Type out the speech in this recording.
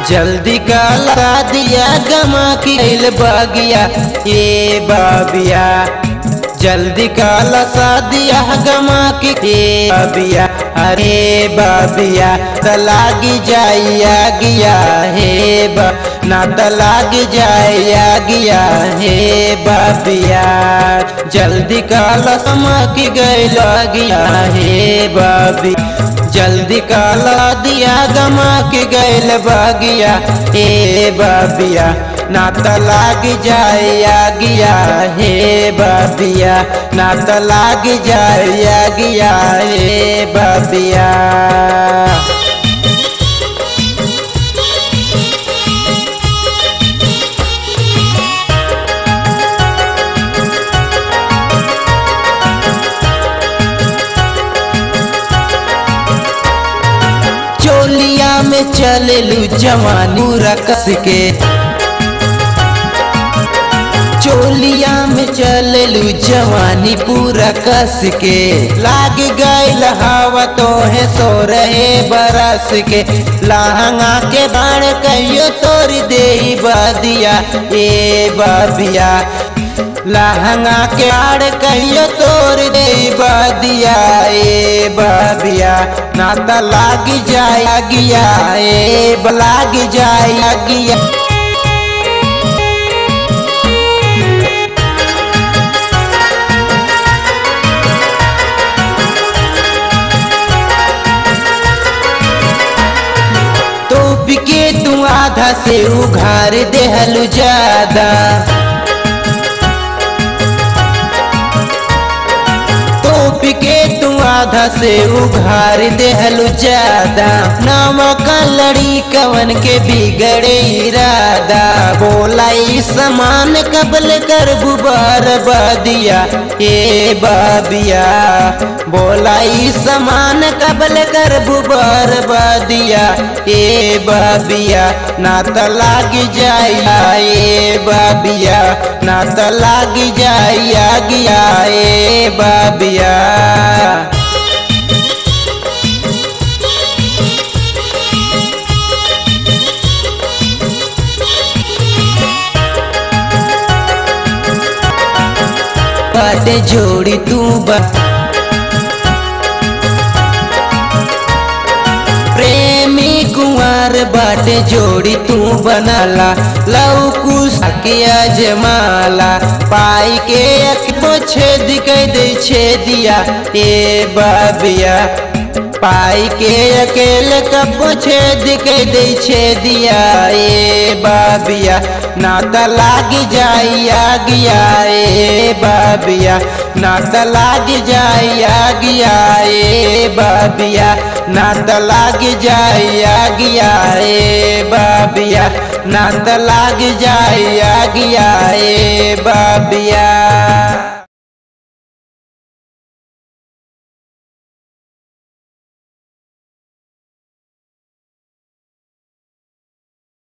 जल्दी काला दिया गमा की गइल बगिया ए बाबिया जल्दी काला दिया गमा की ए बाबिया अरे बाबिया तलागी जाइया गिया हे बा ना तलागी जाइया गिया हे बाबिया जल्दी काला समा की गइल गिया हे बाबी जल्दी काला दिया गमा के गैल बागिया ए बाबिया ना लाग जाया गिया हे बाबिया ना लाग जाया गिया हे बाबिया चोलिया में चलेलू जवानी पूरा कस के चोलिया में चलेलू जवानी पूरा कस के लाग गईल हवा तो है सो रहे बरस के लहंगा के बाण कहियो तोड़ दे बदिया ए बाबिया लहंगा के आड़ कहियो तोड़ दे बदिया ए बाबिया नाता लाग जाया गिया ए लाग जाया गिया तो बिके तू आधा से उघार देहलू ज्यादा तो बिके तू आधा से उघार देहलू ज्यादा नमक लड़ी कवन के बिगड़े इरादा बोला ई समान कबल कर बुबार बदिया ए बाबिया बोला ई समान कबल कर बुबार बदिया ए बाबिया ना त लाग जाया ए बाबिया ना त लाग जाया गिया ए बाबिया बाटे जोड़ी तू बा प्रेमी कुंवर बाटे जोड़ी तू बनाला लव कुश के अजमाला पाई के अखबो छेद कह दे छेदिया ए बाबिया पाई के अकेले कबो छेद कह दे छेदिया ए बाबिया नाता लाग जाइया गिया ए बाबिया नाता लाग जाइया गिया ए बाबिया नाता लाग जाइया गिया ए बाबिया नाता लाग जाइया गिया ए बाबिया